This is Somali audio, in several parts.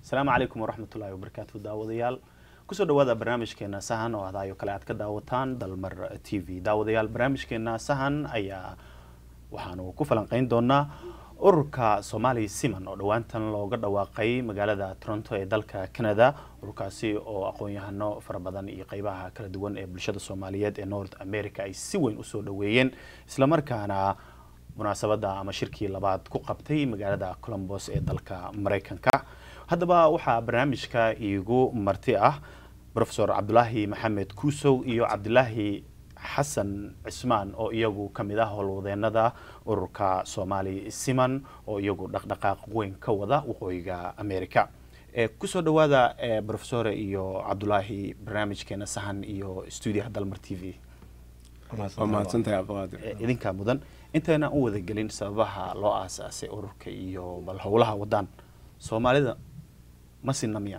asalaamu calaykum waraxmatullaahi wabarakaatu daawadayaal kusoo dhawaada barnaamijkeena sahan oo ahdayo kale aad ka daawataan dalmar t v daawadayaal barnaamijkeena sahan ayaa waxaanu ku falanqeyn doonaa ururka soomaali siman oo dhowaantan looga dhawaaqay magaalada toronto ee dalka canada ururkaasi oo aqoon-yahano fara badan iyo qeybaha kala duwan ee bulshada soomaaliyeed ee north america ay si weyn usoo dhaweeyeen islamarkaana munaasabada ama shirkii labaad ku qabtay magaalada colombos ee dalka mareykanka haddaba waxaa barnaamijka iigu marti ah profesor cabdulaahi maxamed kuusow iyo cabdilaahi xasan cismaan oo iyagu ka mid ah howlwadeenada ururka soomaali siman oo iyagu dhaqdhaqaaq weyn ka wada waqooyiga america kusoo dhawaada profesore iyo cabdulaahi barnaamijkeena sahan iyo stuudiyaha dalmar t v waa mahadsantahay cabdiqaadir idinkaa mudan intayna u wadagelin sababaha loo aasaasay ururka iyo bal howlaha wadaan soomaalida ma sinna miya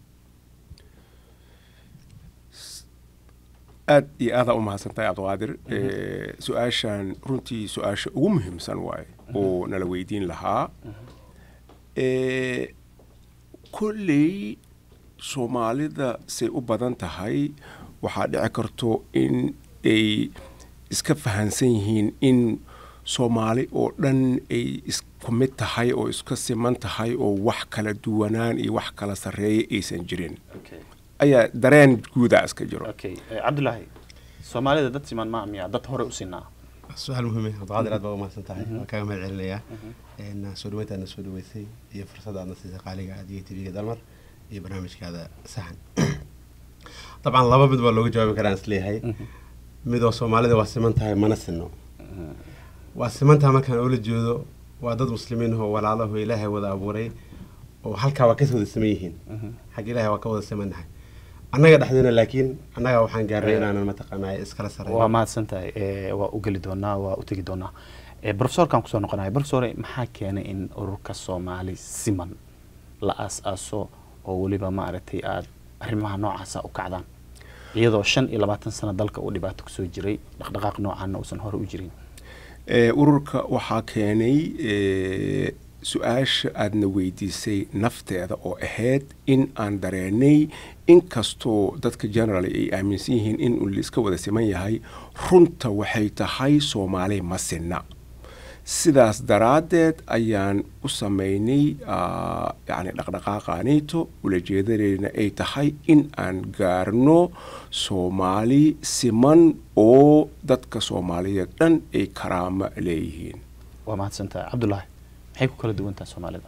aad iyo aadaa u mahadsantahay cabdiqaadir su-aashan runtii su-aasha ugu muhiimsan waaye oo nala weydiin lahaa kolley soomaalida say u badan tahay waxaa dhici karto in ay iska fahansan yihiin in soomaali oo dhan ay isku mid tahay oo iska siman tahay oo wax kala duwanaan iyo wax kala sarreeya aysan jirin ayaa dareen guudaa iska jiro okay cabdulaahi soomaalida dad siman ma miya dad hore u sinaa su-aal muhiim cabdiqaadir aad baa u mahadsan tahay waan kaaga mahad celinayaa soo dhaweyntaadna soo dhaweysay iyo fursada aadna siisay qaaliga adiga tv-ga dalmar iyo barnaamijkaada saxan dabcan laba mid baa looga jawaabi karaan isleeyahay midoo soomaalida waa siman tahay mana sinno waa siman tahay markaan oola jeedo waa dad muslimiin oo walaalaho ilaahay wada abuuray oo halkaa waa ka wada siman yihiin xagga ilahay waa ka wada simannahay annaga dhexdeena laakiin annaga waxaan gaarnay inaanan mataqaanaa iskala sareyn waa mahadsan tahay waa u geli doonaa waa u tegi doonaa profesorkan kusoo noqonaya profesore maxaa keenay in ururka soomaali siman la aas-aaso oo weliba maaragtay aada arrimaha noocaasa u kacdaan iyadoo shan iyo labaatan sano dalka uu dhibaato kusoo jiray dhaqdhaqaaq noocaana uusan hore u jirin ururka waxaa keenay su-aasha aadna weydiisay nafteeda oo ahayd in aan dareenay inkastoo dadka general ay aaminsan yihiin in laiska wada siman yahay runta waxay tahay soomaali ma sinna sidaas daraaddeed ayaan u sameynay yani dhaqdhaqaaqaanito ulajeedadeyna ay tahay in aan gaarno soomaali siman oo dadka soomaaliyeed dhan ay karaamo leeyihiin waa mahadsantahay cabdulaahi maxay ku kala duwantaha soomaalida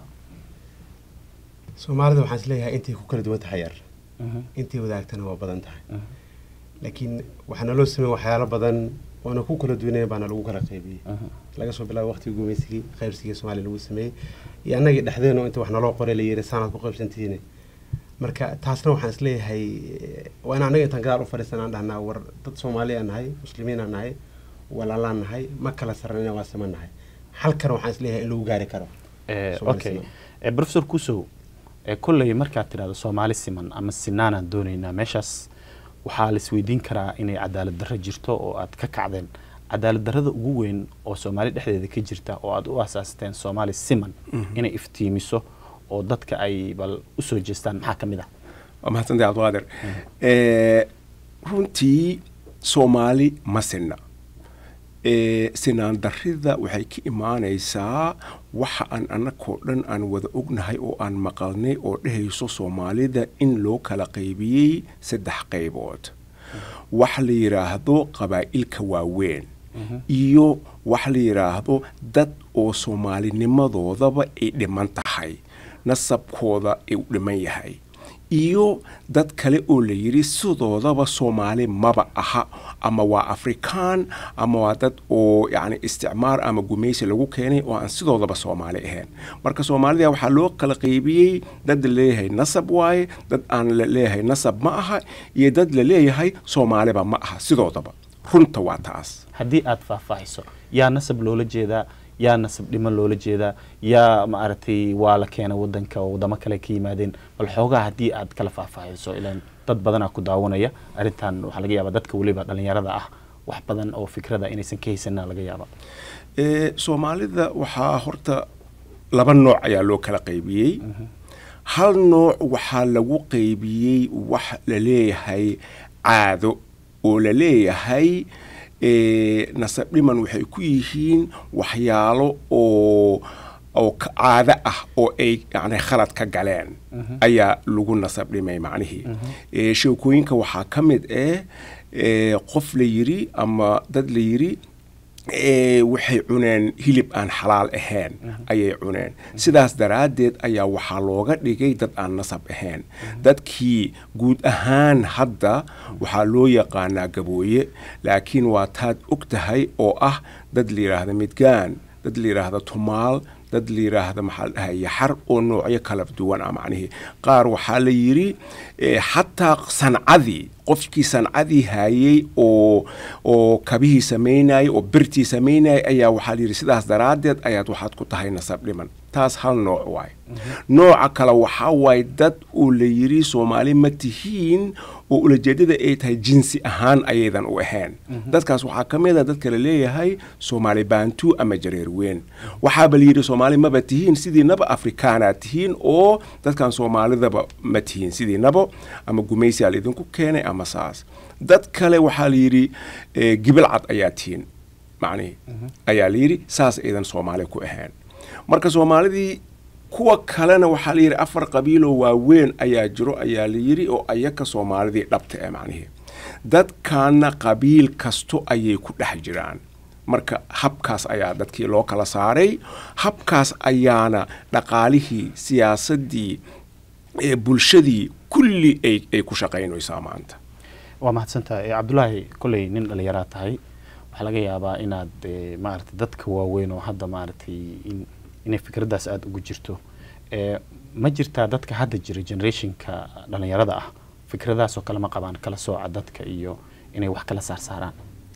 soomaalida waxaan isleeyahay intay ku kala duwan tahay yar intay wadaagtana waa badan tahay laakiin waxaa naloo sameyn waxyaalo badan oona ku kala duwanaya baana lagu kala qaybiyey laga soo bilaabo waqtigii gumaysigii qaybsigii soomaaliya lagu sameeyey iyo annagii dhexdeeno inta wax naloo qoray la yiri saanaad ku qaybsantihiin marka taasna waxaan isleeyahay waa in annaga intaan gadaal u fadhiisan aan dhahnaa war dad soomaali aan nahay muslimiin aan nahay walaalaan nahay ma kala sarreyna waa siman nahay halkana waxaan isleeyahay in lagu gaari karo okay professor kusow kolley markaad tidhahdo soomaali siman ama sinaanaan doonaynaa meeshaas waxaa la isweydiin karaa inay cadaalad darro jirto oo aad ka kacdeen cadaalad darrada ugu weyn oo soomaali dhexdeeda ka jirta oo aad u asaasteen soomaali siman inay iftiimiso oo dadka ay bal usoo jeestaan maxaa ka mid ah waa mahadsantahay cabdiqaadir runtii soomaali ma sinna sinaan darrida waxay ka imaanaysaa waxa aan annagoo dhan aan wada ognahay oo aan maqalnay oo dhehayso soomaalida in loo kala qaybiyey saddex qaybood wax la yidhaahdo qabaa'ilka waaweyn iyo wax la yidhaahdo dad oo soomaalinimadoodaba ay dhiman tahay nasabkooda ay u dhiman yahay iyo dad kale oo la yidhi sidoodaba soomaali maba aha ama waa afrikaan ama waa dad oo yacni isticmaar ama gumaysi lagu keenay oo aan sidoodaba soomaali ahayn marka soomaalida waxaa loo kala qaybiyey dad la leeyahay nasab waaye dad aan la leeyahay nasab ma aha iyo dad la leeyahay soomaaliba ma aha sidoodaba runta waa taas haddii aada faahfaahiso yaa nasab loola jeedaa yaa nasab dhiman loola jeedaa yaa maaragtay waa la keena wadanka oo wadamo kale ka yimaadeen bal xoogaa haddii aad kala faahfaahiso ilaan dad badanaa ku daawanaya arrintan waxaa laga yaabaa dadka weliba dhalinyarada ah wax badan oo fikrada inaysan ka haysanina laga yaaba soomaalida waxaa horta laba nooc ayaa loo kala qaybiyey hal nooc waxaa lagu qeybiyey wax la leeyahay caado oo la leeyahay nasab dhiman waxay ku yihiin waxyaalo oo oo caado ah oo ay yani khalad ka galeen ayaa lagu nasab dhimay macnihii sheekooyinka waxaa ka mid ah qof la yiri ama dad la yiri waxay cuneen hilib aan xalaal ahayn ayay cuneen sidaas daraaddeed ayaa waxaa looga dhigay dad aan nasab ahayn dadkii guud ahaan hadda waxaa loo yaqaanaa gabooye laakiin waa taad og tahay oo ah dad la yidhaahda midgaan dad la yidhaahda tumaal dad la yidhaahda maxaa la dhahay yaxar oo noocyo kala duwan ah macnihii qaar waxaa la yidhi xataa sancadii qofkii sancadii haayey oo oo kabihii samaynayay oo birtii samaynayay ayaa waxaa la yidhi sidaas daraaddeed ayaad waxaad ku tahay nasab dhiman taas hal nooc waaye nooca kale waxaa waaye dad uu la yidhi soomaali ma tihiin oo ulajeedada ay tahay jinsi ahaan ayaydan u ahayn dadkaas waxaa ka mid a dadka la leeyahay soomaali baantu ama jareer weyn waxaaba la yidhi soomaali maba tihiin sidiinaba afrikaanaad tihiin oo dadkan soomaalidaba ma tihiin sidiinaba ama gumaysiaa laydinku keenay ama saas dad kale waxaa la yidhi gibil cad ayaa tihiin macnihi ayaa la yidhi saas aydan soomaali ku ahayn marka soomaalidii kuwa kalena waxaa la yidhi afar qabiiloo waaweyn ayaa jiro ayaa la yidhi oo ayaka soomaalidii dhabta ee macnihii dadkaana qabiil kasto ayay ku dhex jiraan marka habkaas ayaa dadkii loo kala saaray habkaas ayaana dhaqaalihii siyaasaddii bulshadii kulli ay ku shaqaynaysaa maanta waa mahadsantahay cabdulaahi kolley nin dhallinyaraa tahay waxaa laga yaabaa inaad maaragtay dadka waaweyn oo hadda maaragtay inay fikraddaas aada ugu jirto ma jirtaa dadka hadda jira generationka dhallinyarada ah fikradaasoo kale ma qabaan kala sooca dadka iyo inay wax kala saarsaaraan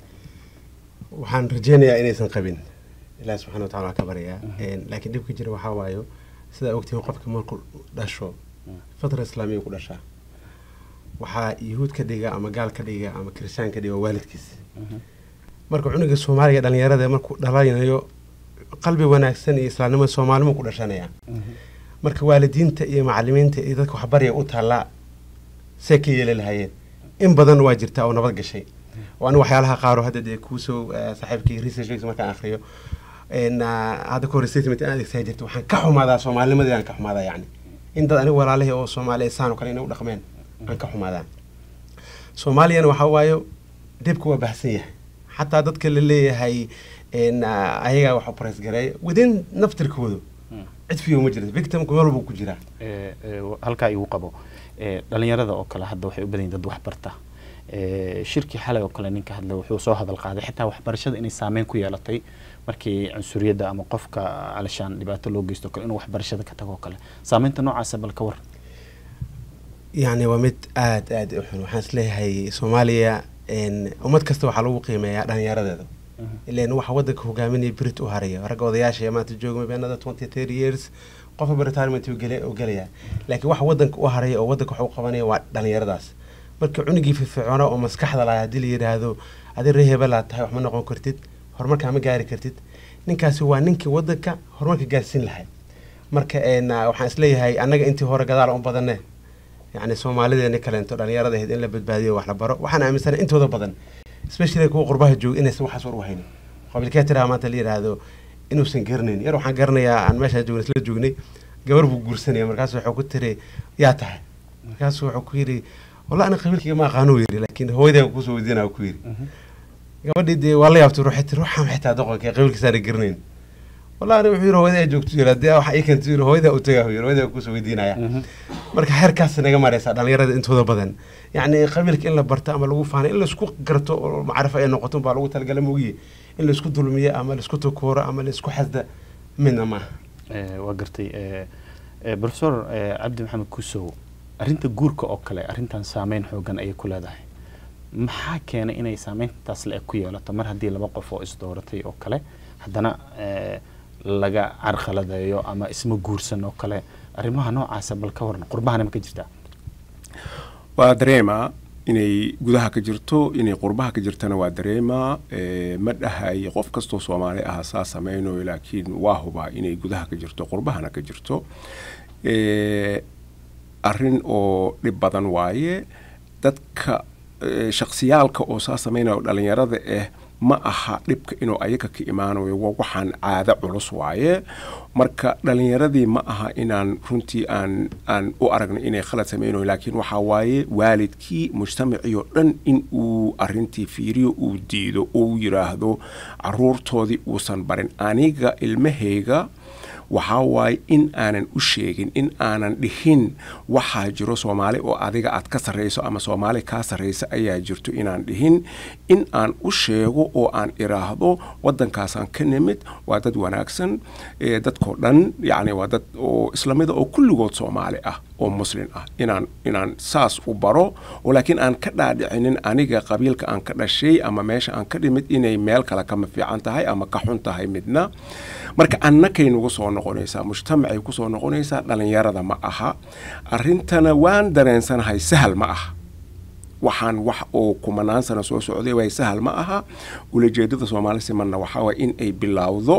waxaan rajeynayaa inaysan qabin ilaah subxana watacala waa ka baryaa laakiin dhibka jira waxaa waayo sidaa ogtihiin qofka markuu dhasho fatra islaamiya ku dhashaa waxaa yuhuud ka dhiga ama gaal ka dhiga ama kiristaan ka dhiga waalidkiis marka cunuga soomaaliga dhalinyarada markuu dhalanayo qalbi wanaagsan iyo islaamnimada soomaalimo ku dhashanaya marka waalidiinta iyo macalimiinta iyo dadka waxbarya u taallaa see ka yeeli lahayeen in badan waa jirtaa oo nabad gashay oo aniga waxyaalaha qaaro hadda dee kuusoo saaxiibkii researchkiisa markaan akhriyo hadda ka hor statement aan adeegsaa jirta waxaan ka xumaadaa soomaalinimadii aan ka xumaadaa yacni in dad aniga walaalihii oo soomaali saan oo kale inay u dhaqmeen aan ka xumaadaa soomaaliyana waxaa waayo dhibka waa bahsan yahay xataa dadka la leeyahay ayagaa wax opres gareeya within naftirkooda cid fiyo ma jirto victimku meel walbuu ku jiraa halkaa igu qabo dhalinyarada oo kale hadda waxay u badan yihin dad waxbarta shirkii xalay oo kale ninka hadla wuxuu soo hadal qaaday xitaa waxbarashada inay saameyn ku yeelatay markii cunsuriyadda ama qofka alishaan dhibaato loo geysto kale inuu waxbarashada ka tago kale saameynta noocaasa bal ka war yacni waa mid aada aada u xun waxaan isleeyahay soomaaliya ummad kasta waxaa lagu qiimeeyaa dhalinyaradeeda ilan waxa wadanka hogaaminaya brit u haraya ragga odayaasha maanta jooga beenada twenty thirty years qofka retirement uu gelaya laakiin waxa wadanka u haraya oo wadanka wax u qabanaya waa dhalinyaradaas marka cunugii firfircoona oo maskaxda lahaa haddii la yidhaahdo adi ree hebelaad tahay wax ma noqon kartid horumarkaa ma gaari kartid ninkaasi waa ninkii wadanka horumarka gaarsiin lahay marka waxaan isleeyahay annaga intii hore gadaal u badane yacni soomaalideeni kaleento dhalinyarada ahayd in la badbaadiyo wax la baro waxaan aaminsana intooda badan especially kuwa qurbaha jooga inaysan waxaas war u haynin qabiilkee tiraa maanta la yidhaahdo inuusan garanayn yar waxaan garanayaa aan meeshaan joogna isla joognay gabar buu guursanaya markaasu wuxuu ku tiri yaa tahay markaasu wuxuu ku yidhi wallah ana qabiilkayga ma aqaano yidhi laakiin hooyadaa kusoo weydiinaa ku yidhi gabadhii dee waa la yaabtay ruuxay tiri ruuxaan xitaa doqonka qabiilkiisaana garanayn wallah ani wuxuu yidhi hooyadaa joogto yidhi haddii waxa ii keento yidhi hooyadaa u tagaa yidhi hooyadaa kusoo weydiinaya marka xeerkaas naga maraysaa dhalinyarada intooda badan yacni qabiilka in la barto ama lagu faano in laisku garto oo macrifo ay noqoto baa lagu talagala moogiye in laisku dulmiyo ama laisku takooro ama laisku xasda midna maaha waa gartay professor cabdi maxamed kusow arrinta guurka oo kale arrintan saameyn xoogan ayay ku leedahay maxaa keenay inay saameyntaas le ku yeelato mar haddii laba qof oo isdooratay oo kale haddana laga carqaladeeyo ama isma guursan oo kale arrimaha noocaasa bal ka waran qurbahana ma ka jirtaa waa dareemaa inay gudaha ka jirto inay qurbaha ka jirtana waa dareemaa ma dhahay qof kastoo soomaali ah saa samaynayo laakiin waa hubaa inay gudaha ka jirto qurbahana ka jirto arrin oo dhib badan waaye dadka shaksiyaalka oo saa samaynayo dhalinyarada ah ma aha dhibka inuu ayaga ka imaanayo waa waxaan caado culus waaye marka dhalinyaradii ma aha inaan runtii aan aan u aragno inay khalad samaynayo laakiin waxaa waaye waalidkii mujtamacii oo dhan in uu arintii fiiriyo uu diido uu yiraahdo caruurtoodii uusan barin aniga ilmahayga waxaa waaye in aanan u sheegin in aanan dhihin waxaa jiro soomaali oo adiga aad ka sarrayso ama soomaali kaa sarraysa ayaa jirto inaan dhihin in aan u sheego oo aan iraahdo waddankaasaan ka nimid waa dad wanaagsan dadkoo dhan yacni waa dad oo islamida oo kulligood soomaali ah oo muslin ah inaan inaan saas u baro oo laakiin aan ka dhaadhicinin aniga qabiilka aan ka dhashay ama meesha aan ka dhimid inay meel kale kama fiican tahay ama ka xun tahay midna marka annakay nagu soo noqonaysaa mujtamacay kusoo noqonaysaa dhalinyarada ma aha arrintana waan dareensanahay sahal ma aha waxaan wax oo kumanaan sano soo socday waay sahal ma aha ulajeedada soomaali simanna waxaa waay in ay bilowdo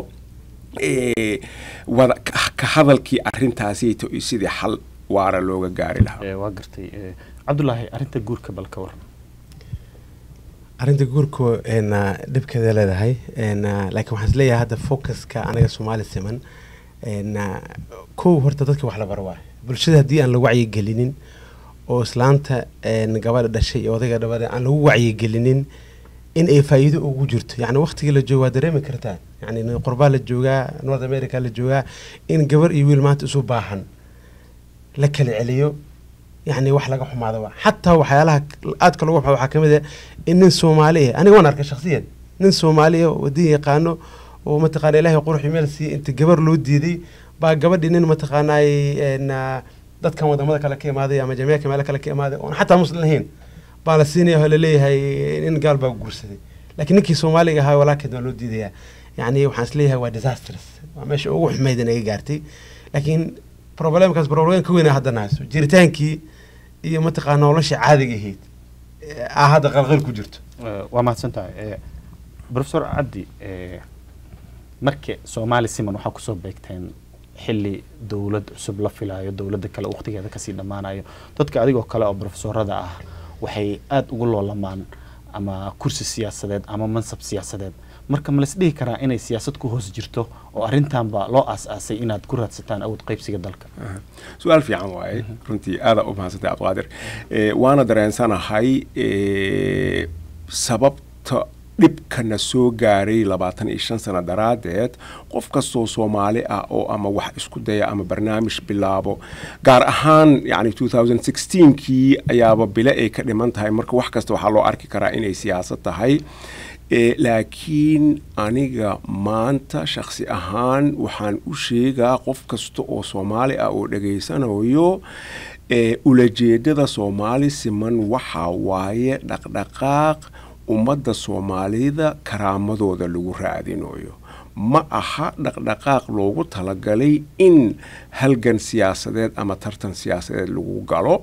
wada ka hadalkii arrintaasiyto sidii xal waara looga gaari lahaa waa gartay cabdulaahi arrinta guurka bal ka waran arrinta guurku dhibkeeda leedahay laakiin waxaan isleeyahay hadda focuska anaga soomaali siman kow horta dadka wax la baro waay bulshada haddii aan la wacyigelinin oo islaanta gabadha dhashay iyo odayga dhabada aan lagu wacyigelinin in ay faa'iido ugu jirto yacni waqtigii la jooga waa dareemi kartaa yacni qurbaa la joogaa north america la joogaa in gabar iyo wiil maanta isu baahan la kala celiyo yacni wax laga xumaada waa xataa waxyaalaha aadka lagu waxaa ka mid ah in nin soomaali ah aniga waan arkay shakhsiyan nin soomaali ah oo wadin yaqaano oo mataqaana ilaahay qurux meel siiyey inta gabar loo diiday baa gabadhii nin mataqaanaay dadkan wadamada kale ka imaaday ama jamiica meelo kale ka imaaday oon xataa muslim lahayn baa la siinaya oo laleeyahay nin gaal baa guursaday laakiin ninkii soomaaliga ahaa walaalkeed waa loo diidayaa yacni waxaan isleeyahay waa disastrous waa meesha ugu xumayd inaga gaartay laakiin problemkaas problem ka weyna haddana hayso jiritaankii iyo mataqaana nolosha caadiga ahayd aa hadda qalqal ku jirto waa mahadsan tahay professor cabdi marka soomaali siman waxaa kusoo beegteen xilli dowlad cusub la filaayo dowladda kale waqtigeeda kasii dhammaanayo dadka adigoo kale oo professorada ah waxay aada ugu loolamaan ama kursi siyaasadeed ama mansab siyaasadeed marka ma la isdhihi karaa inay siyaasad ku hoos jirto oo arrintanba loo aas-aasay inaad ku raadsataan awood qaybsiga dalka su-aal fiican waaye runtii aadaa u mahadsantay cabdiqaadir waana dareensanahay sababta dhibkana soo gaaray labaatan iyo shan sano daraaddeed qof kastoo soomaali ah oo ama wax isku daya ama barnaamij bilaabo gaar ahaan yani kii ayaaba bile ay ka dhiman tahay marka wax kasta waxaa loo arki karaa inay siyaasad tahay laakiin aniga maanta shaksi ahaan waxaan u sheegaa qof kasta oo soomaali ah oo dhegaysanayo ulajeedada soomaali siman waxaa waaye dhaqdhaqaaq ummadda soomaalida karaamadooda lagu raadinayo ma aha dhaqdhaqaaq loogu talagalay in halgan siyaasadeed ama tartan siyaasadeed lagu galo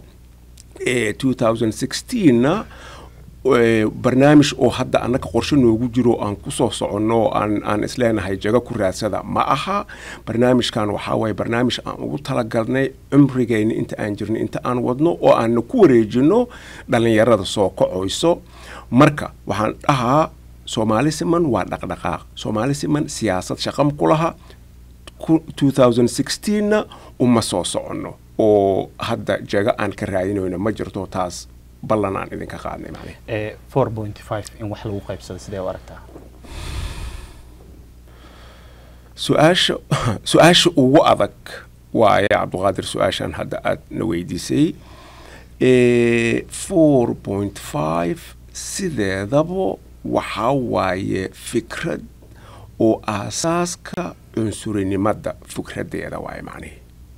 na barnaamij oo hadda annaga qorshe noogu jiro aan kusoo soconno aan aan isleenahay jago ku raadsada ma aha barnaamijkan waxaa waaye barnaamij aan ugu talagalnay cumrigeyna inta aan jirno inta aan wadno oo aana ku wareejino dhallinyarada soo kacoyso marka waxaan dhahaa soomaali siman waa dhaqdhaqaaq soomaali siman siyaasad shaqam ku laha na uma soo soconno oo hadda jago aan ka raadinayno ma jirto taas ballan aan idinka qaadnay macne four point five in wax lagu qaybsado sidee u aragtaa su-aasha su-aasha ugu adag waaye cabdiqaadir su-aashan hadda aada na weydiisay four point five sideedaba waxaa waaye fikrad oo aasaaska cunsurinimada fikraddeeda waaye macnihi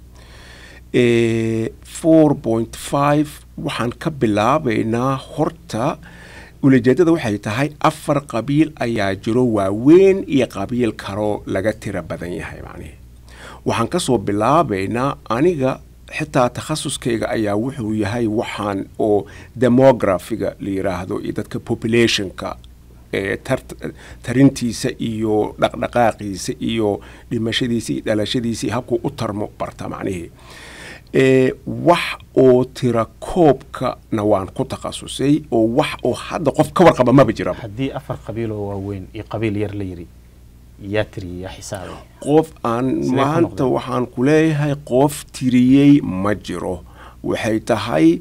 four point five waxaan ka bilaabaynaa horta ulajeedada waxay tahay afar qabiil ayaa jiro waaweyn iyo qabiil kaloo laga tira badan yahay macnihi waxaan kasoo bilaabaynaa aniga xitaa takhasuskayga ayaa wuxuu yahay waxaan oo demografiga la yiraahdo iyo dadka populationka tarintiisa iyo dhaqdhaqaaqiisa iyo dhimashadiisa iyo dhalashadiisa iyo habkuu u tarmo barta macnihii ee wax oo tira koobkana waan ku takhasusay oo wax oo hadda qof ka warqaba maba jiraba haddii afar qabiil oo waaweyn iyo qabiil yar la yiri yaa tiri yaa xisaabay qof aan Sidee ku maanta noqdeen? waxaan ku leeyahay qof tiriyey ma jiro waxay tahay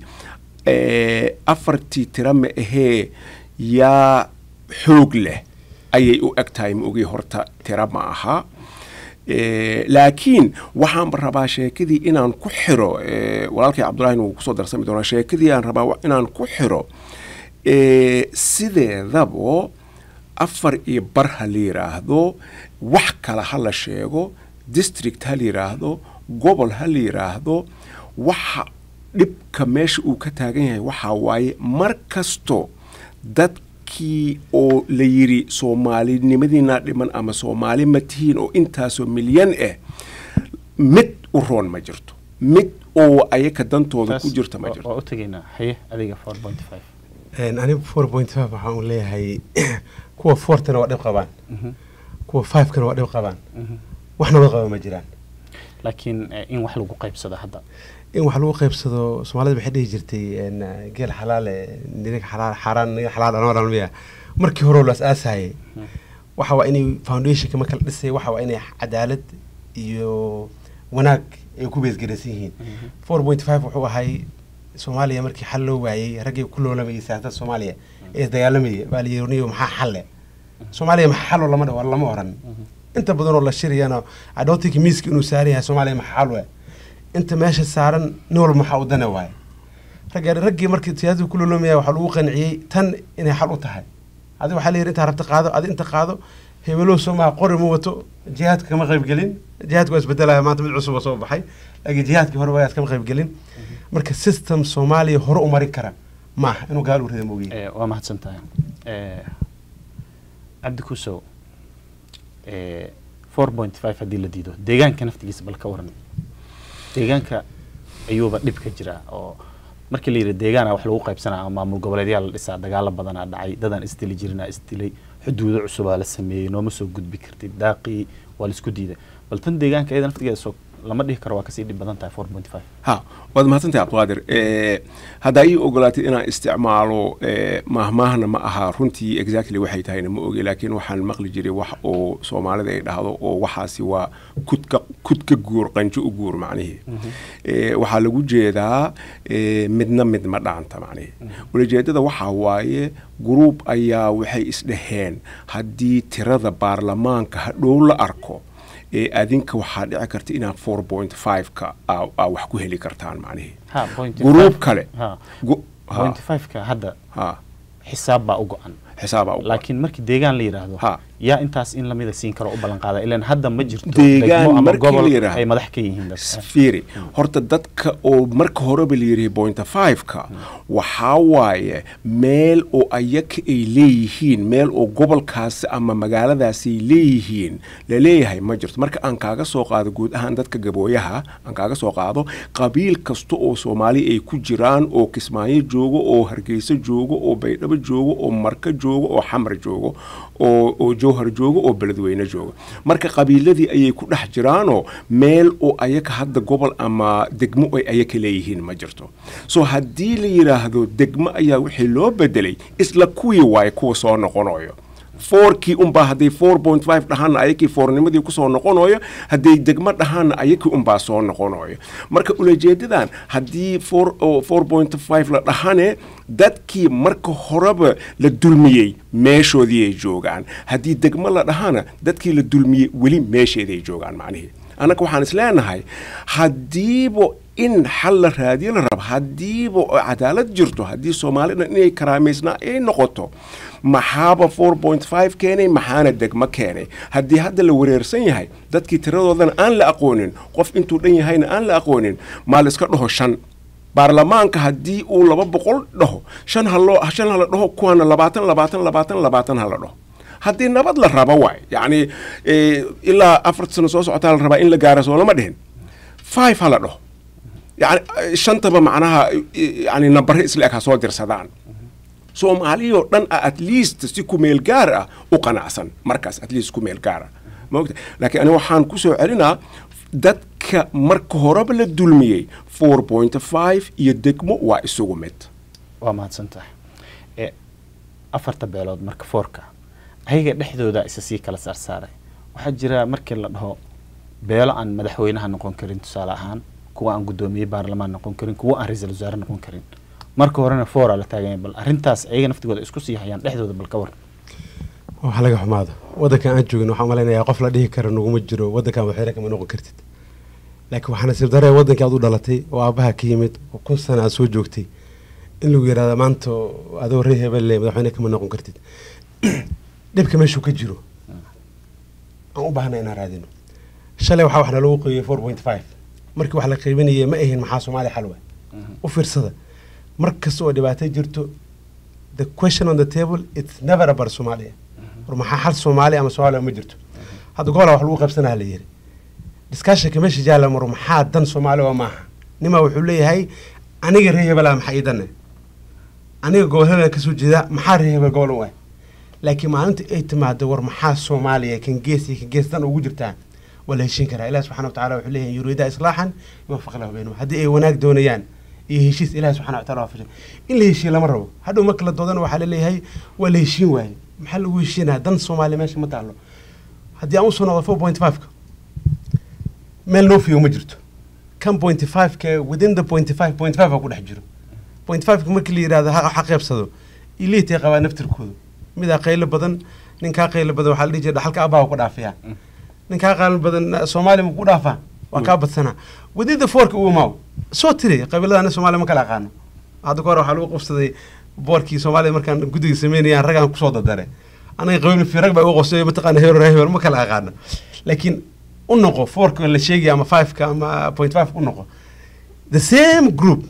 eh, afartii tira ma ahee yaa xoog leh ayay u eg tahay ma ogii horta tira ma aha Eh, laakiin waxaan rabaa sheekadii inaan ku xiro eh, walaalkay cabdulahin wuu kusoo darsami doonaa sheekadii aan rabaa wa- inaan ku xiro eh, sideedabo afar iyo bar ha la yidhaahdo wax kale ha la sheego district ha la yidhaahdo gobol ha la yidhaahdo waxa dhibka meesha uu ka taagan yahay waxaa waaye mar kasto dadkii oo la yidhi soomaalinimadiinaa dhiman ama soomaali ma tihiin oo intaasoo milyan ah mid u roon ma jirto mid oo ayaka dantooda ku Taas jirta ma waa- jirto waa u tegaynaa haye adiga four point five anigu four point five waxaan u leeyahay kuwa fourtana waa dhib qabaan kuwa fivekana waa dhib qabaan waxna wad qaba ma jiraan laakiin eh, in wax lagu qaybsado hadda in wax lagu qaybsado soomaalida waxay dhihi jirtay een, geel xalaale nirig xalaal xaaraan nirig xalaal anoo dhan miya markii hore la asaasayay waxa waa inay foundationka marka la dhisay waxa waa inay cadaalad iyo wanaag ay ku beesgaraysan yihiin four point five wuxuu ahay soomaaliya markii xal loo waayey raggii ku loolamayay siyaasadda soomaaliya ee isdagaalamayay baa la yidhi niyo maxaa xalle soomaaliya maxaa xalo lama dhaw lama oran inta badan oo la shiriyana i don't think miiska inuu saaran yahay soomaaliya maxaa xal we inta meesha saaran nin walba maxaa u dana waaye ragga raggii markii siyaasadda ku loolomaya waxaa lagu qanciyey tan inay xal u tahay adi waxaa la yidhi intaa rabta qaado adi inta qaado hebelow soo maha qori ma wato jihaadka kama qayb gelin jihaadka waa isbedelaya maanta mid cusub oo soo baxay laakiin jihaadkii hore waa kama qayb gelin marka system soomaaliya hore u marin kara maaha inuu gaal u rida moogiye Eh, waa mahadsan tahay Eh, cabdi kusow four point five haddii la diido deegaanka naftigiisa bal ka waran deegaanka ayuuba dhib ka jira oo markii la yidhi deegaana wax lagu qaybsanaa ama maamul goboleedyaa la dhisaa dagaalo badanaa dhacay dadaan isdili jirinaa isdilay xuduudo cusubaa la sameeyey nooma soo gudbi kartid daaqii waa la isku diiday bal tan deegaanka iyada naftigeeda soo lama dhihi karo waa kasii dhib badan tahay four point five ha waad mahadsantahay cabdiqaadir Eh, haddaa ii ogolaatid inaan isticmaalo eh, maahmaahna ma aha runtii exactly waxay tahayna ma ogi laakiin waxaan maqli jiray wax oo soomaalida ay dhahdo oo waxaasi waa kudka kudka guur qanjo u guur macnihii Eh, waxaa lagu jeedaa eh, midna mid ma dhaanta macnihii ulajeedada waxaa waaye gruub ayaa waxay isdhaheen haddii tirada baarlamaanka hadhow la arko ee adinka waxaa dhici karta inaad four point five-ka aa aa wax ku heli kartaan macnihii ha point gruub kale ha Gu- ha, point five-ka hadda ha xisaab baa u go-an xisaabaa u laakiin markii deegaan la yidhaahdo Ha. yaa intaas in lamida siin karo u ballan qaada ilan hadda ma jirto Deegaan degmo ama markii la gobol yidhaahdo. ay madax ka yihiin dadka fiiri horta dadka oo marka horeba la yidhi point five-ka waxaa waaye meel oo ayaka ay leeyihiin meel oo gobolkaasi ama magaaladaasi ay leeyihiin laleeyahay ma jirto marka aan kaaga soo qaado guud ahaan dadka gabooyaha aan kaaga soo qaado qabiil kasta oo soomaali ay ku jiraan oo kismaayo joogo oo hargeysa joogo oo baydhabo joogo oo marka joogo oo xamar joogo oo oo jowhar joogo oo beledweyne joogo marka qabiiladii ayay ku dhex jiraanoo meel oo ayaka hadda gobol ama degmo ay ayaka leeyihiin ma jirto so haddii la yidhaahdo degmo ayaa wixii loo bedelay isla kuwii waaye kuwa soo noqonayo fourkii unbaa hadday four point five dhahaana ayakii foornimadii kusoo noqonayo hadday degmo dhahaana ayakii unbaa soo noqonayo marka ulajeedadan haddii four oo four point five la dhahane dadkii marka horeba la dulmiyey meeshoodii ay joogaan haddii degmo la dhahana dadkii la dulmiyey weli meesheeday joogaan macnihii annaga waxaan is leenahay haddiiba in xal la raadiyo la rabo haddiiba oo cadaalad jirto haddii soomaalida inay karaamaysnaa ay noqoto maxaaba four point five keenay maxaana degmo keenay haddii hadda la wareersan yahay dadkii tiradoodana aan la aqoonin qof intuu dhan yahayna aan la aqoonin maa la iska dhaho shan baarlamaanka haddii uu laba boqol dhaho shan haloo shan hala dhaho kuwaana labaatan labaatan labaatan labaatan hala dhaho haddii nabad la rabo waay yacni eh, ilaa afar sano soo socotaa la rabaa in la gaaro soo lama dhihin five hala dhaho yani eh, shantaba macnaha eh, yani nambare isla eg ha soo dirsadaan soomaaliyoo dhan ah at least si ku meel gaar ah u qanacsan markaas at least ku meel gaar ah maogta laakiin aniga waxaan kusoo celinaa dadka marka horeba la dulmiyey four point five iyo degmo waa isugu mid waa mahadsan tahay ee afarta beelood marka foorka ayaga dhexdooda isa sii kala saarsaaray waxaa jira markii la dhaho beelo aan madaxweynaha noqon karin tusaale ahaan kuwa aan guddoomiye baarlamaan noqon karin kuwa aan ra-iisul wasaare noqon karin marka horena foora la taaganya bal arrintaas ayaga naftigooda isku sii hayaan dhexdooda bal ka war waxa laga xumaado waddankan aan joogin waxaan malaynayaa qof la dhihi kara naguma jiro waddankan waxyara kama noqon kartid laakiin waxaa nasiib daree waddankii aad u dhalatay oo aabbaha ka yimid oo kun sana aad soo joogtay in lagu yidhahda maanta adoo ree hebelle madaxweyne kama noqon kartid dhibka meeshuu ka jiro aan u baahnay inaan raadino shalay waxaa wax nalagu qeybiyey four point five markii wax la qeybinayay ma ahin maxaa soomaaliya xalwa u fiirsada mar kasta oo dhibaato jirto the question on the table it's never about Somalia war maxaa xal Soomaali ama Soomaaliya ma jirto hadda gobolka wax lagu qabsanaa la yiri discussion meesha jaala mar maxaa dan Soomaali waa maaha nima wuxuu leeyahay aniga reer hebel maxaa ii danne aniga gobolada ka soo jeeda maxaa reer hebel gobol u ah laakiin maalinta ay timaado war maxaa Soomaaliya kan geesi kan gees dan ugu jirtaa wala heshin karaa ilaahay subxaanahu wa tacaala wuxuu leeyahay yuriida islaaxan yuwaffiq lahu baynahum haddii ay wanaag doonayaan iyo heshiis ilaahay subxana wa taala waafajay in la heshiiye lama rabo hadhow marka la doodana waxaa laleeyahay waa la heshiin waaye maxaa lagu heshiinaya dan soomaaliya meesha ma taalo haddii aan usoo noqdo four point five-ka meel noo fiyo ma jirto kan point five-ka within the point five point five ku dhex jiro point five-ka markii la yidhahdo ha qeybsado iliitay qabaa naftirkoodu midaa qaylo badan ninkaa qaylo badan waxaa la dhihi jira dhaxalka abaa ku dhaafiyaa ninkaa qaylo badan soomaaliya ma ku dhaafaa waa kaa badsanaa within the fourka uu imaaw soo tiri qabiiladana soomaaliya ma kala aqaano hadda kahor waxaa lagu qabsaday boorkii soomaaliya markaan guddiga sameynayaan raggaan kusoo dardare anaga qabiil fi rag baa ugu qosay mataqaana hebel hebel ma kala aqaano laakiin u noqo fourka la sheegaya ama fiveka ama point five u noqo the same group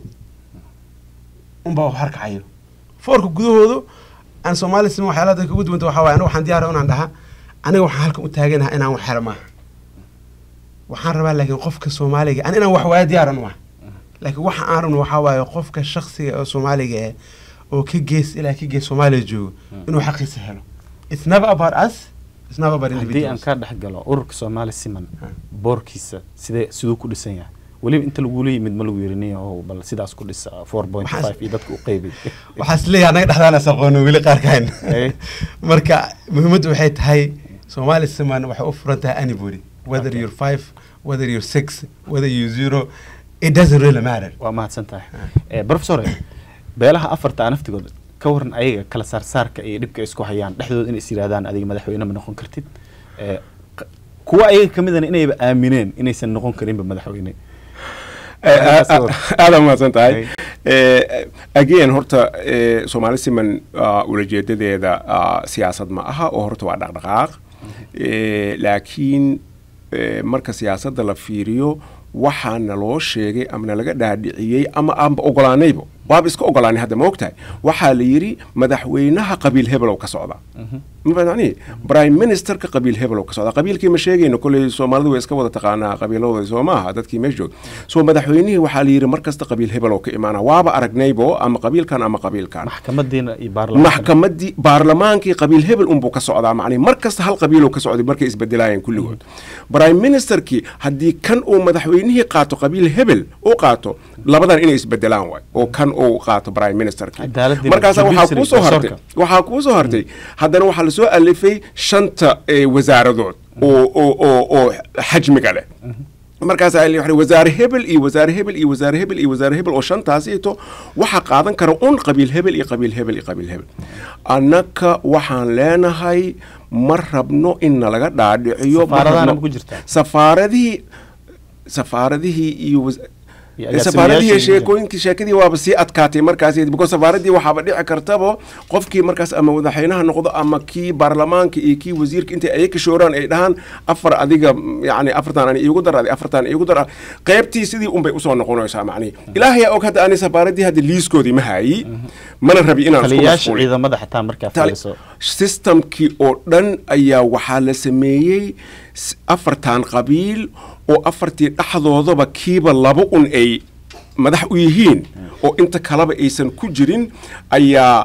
unbaa wax harkacayo fourka gudahoodu aan soomaaliya sima waxyaalaha dadka ugu duwanta waxaa waye aniga waxaan diyaara inaan dhaha aniga waxaan halkan u taaganaha inaan wax helo maaha waxaan rabaa laakiin qofka soomaaliga an inaan wax waaya diyaaran u ah laakiin waxa aan rabno waxaa waaye qofka shaksiga oo soomaaliga ah oo ka gees ilaa ka gees soomaaliya joogo inuu xaqiisa helo it's never about us it's never about haddii aan individuals ka dhex galo ururka soomaali siman boorkiisa sidee siduu ku dhisan yahay weliba inta lagula yimid ma lagu yirini oo bal sidaas ku dhisa four point five iyo dadka u qeybay waxaa is leeyahay anaga dhexdaan is aqoono weli qaarkaan Eh. marka muhiimaddu waxay tahay soomaali siman waxay u furan tahay anybody whether you're five whether you're six whether you're zero it doesn't really matter waa mahadsan tahay Eh, professor beelaha afarta ah naftigooda ka waran ayaga kala saarsaarka iyo dhibka ay isku hayaan dhexdooda inay is yidhahdaan adiga madaxweyne ma noqon kartid Eh, q- kuwa ayaga ka midana inayba aamineen inaysan noqon karinba madaxweyne aada mahadsan tahay Hey. Eh, again horta eh, soomaali siman ah, ulajeedadeeda ah, siyaasad ma aha oo horta waa dhaqdhaqaaq Eh, laakiin eh, marka siyaasadda la fiiriyo waxaa naloo sheegay ama nalaga dhaadhiciyey ama aanba ogolaanaybo waaba iska ogolaanay hadda ma ogtahay waxaa la yidhi madaxweynaha qabiil hebelow ka socda ma fahamtani prime ministerka qabiil hebelow ka socda qabiilkii ma sheegayno kolley soomaalidu way iska wada taqaanaa qabiiladooda soo maaha dadkii meesha joog soo madaxweynihii waxaa la yidhi mar kasta qabiil hebelow ka imaana waaba aragnaybo ama qabiilkan ama qabiilkan maxkamadiina iyo baarlamaanka maxkamadii baarlamaankii qabiil hebel unbuu ka socdaa macnii mar kasta hal qabiiluu ka socday markay isbedelaayeen kulligood prime ministerkii haddii kan uu madaxweynihii qaato qabiil hebel uu qaato labadan inay isbedelaan waay oo kan uu qaato prime ministerkii Cadaaladii markaasa waxaa judiciary kuusoo hartay garsoorka. waxaa kuusoo hartay haddana waxaa lasoo alifay shanta eh, wasaaradood oo oo oo oo xajmiga leh markaasaa la yidhi wasaare hebel iyo wasaare hebel iyo wasaare hebel iyo wasaare hebel oo shantaasito waxaa qaadan kara un qabiil hebel iyo qabiil hebel iyo qabiil hebel annaka waxaan leenahay ma rabno in nalaga dhaadhiciyo ma Safaaradahana rabno- ma ku jirtaa? safaaradihii safaaradihii iyo was- Iyo agaasimayaashii safaaradihii iyo- sheekooyinkii sheekadii waaba sii adkaatay markaas because safaaradii waxaaba dhici kartaba qofkii markaas ama madaxweynaha noqdo ama kii baarlamaanka iyo kii wasiirka intay ayaga shooraan ay dhahaan afar adiga mm, yacni afartan ani iigu dar adi afartan iigu dar qaybtii sidii unbay usoo noqonaysaa macnihi ilaahayaa og hadda ani safaaradii hadda liiskoodii ma haayi mana rabi inaan isku taliyayaasha mashquulin. ciidamada xataa markaa Tali- fiiriso systemkii oo dhan ayaa waxaa la sameeyey s- afartan qabiil oo afartii dhexdoodaba kiiba laba un ay madax u yihiin oo inta kaleba aysan ku jirin ayaa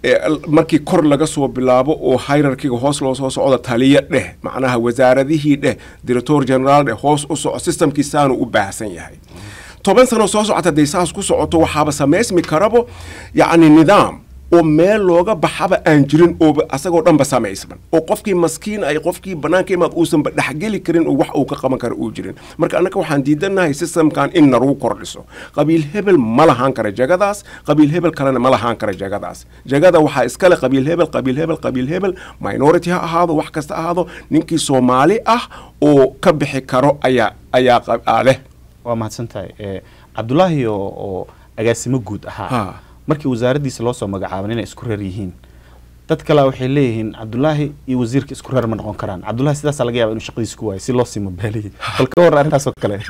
ee, l- markii kor laga soo bilaabo oo hierarkiga hoos loo soo socdo taliya dheh macnaha wasaaradihii dheh director general dheh hoos u soco systemkii saanu u baahsan yahay toban sano soo socota hadday saas ku socoto waxaaba samaysmi karabo yacni nidaam oo meel looga baxaba aan jirin ooba asagoo dhanba samaysman oo qofkii maskiin ay qofkii bannaanka imaad uusanba dhexgeli karin oo wax uu ka qaban kara uu jirin marka annaka waxaan diidanahay systemkan in narugu kordhiso qabiil hebel ma lahaan kara jagadaas qabiil hebel kalena ma lahaan kara jagadaas jagada waxaa iskale qabiil hebel qabiil hebel qabiil hebel minority ha ahaado wax kasta ahaado ninkii soomaali ah oo ka bixi karo ayaa ayaa qab- aa leh waa mahadsan tahay Eh, cabdulaahi oo oo agaasimo guud ahaa Ha. markii wasaaraddiisa loo soo magacaaban inay isku reer yihiin dad kale waxay leeyihiin cabdulaahi iyo wasiirka isku reer ma noqon karaan cabdulaahi sidaasaa laga yaaba inuu shaqadiisa ku waayo si loo sii mabaaliyey bal ka warran arrintaas oo kale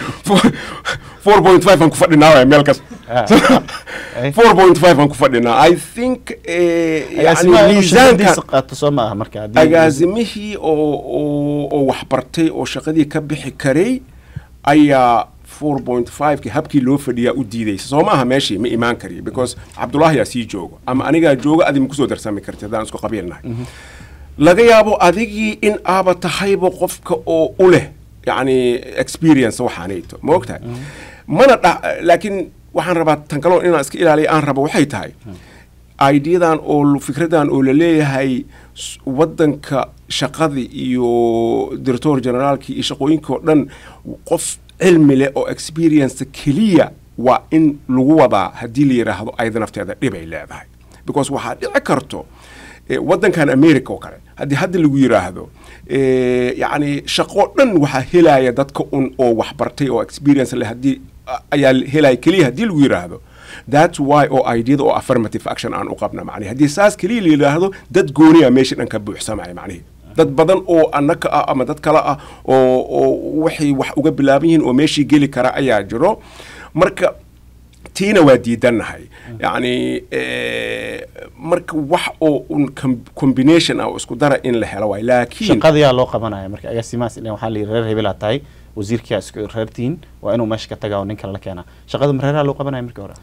four point five aan ku fadhinaa waay meel kas Ah. Eh. four point five aan ku fadhinaa i think eh, yani agaasimaha inuu shaqadiisa miisaanka qaato soo ma aha marka haddii- agaasimihii oo oo oo waxbartay oo shaqadii ka bixi karay ayaa four point five-ki habkii loo fadhiyaa u diidaysa soo maaha meeshii ma imaan kariyo because cabdulaahi yaa sii joogo ama anigaa jooga adi ma kusoo darsami karti haddaan isku qabiilnahay laga yaabo adigii in aaba tahayba qofka oo u leh yacni experience waxaanayto ma ogtahay mana dha laakiin waxaan rabaa tan kaloo inaan iska ilaaliya aan rabo waxay tahay ideadan oo l- fikradan oo la leeyahay s- wadanka shaqadii iyo director generaalkii iyo shaqooyinkii oo dhan qof cilmi leh oo experience keliya waa in lagu wadaa haddii la yidhaahdo ayada nafteeda dhibay leedahay because waxaa dhici karto eh, wadankan america oo kale haddii hadda lagu yidhaahdo eh, yacni shaqo dhan waxaa helaya dadka un oo waxbartay oo experience leh haddii a- ayaa helaya keliya haddii lagu yidhaahdo that's why oo ideada oo affirmative action aan u qabna macnihi haddii saas keliya la yidhaahdo dad gooniya meesha dhan ka buuxsamaya macnihi dad badan oo annaka ah ama dad kale ah oo oo waxay wax uga bilaaban yihiin oo meeshii geli kara ayaa jiro marka tiina waa diidannahay yacni eh, marka wax oo un com- combination ah oo isku dara in la helo waay laakiin shaqadayaa loo qabanaya marka agaasimahaas ilan waxaa la yidhi reer hebelaa tahay wasiirkiyaa isku reertihiin waa inuu meesha ka tagaa oo nin kale la keenaa shaqada ma reeraha loo qabanaya markii hore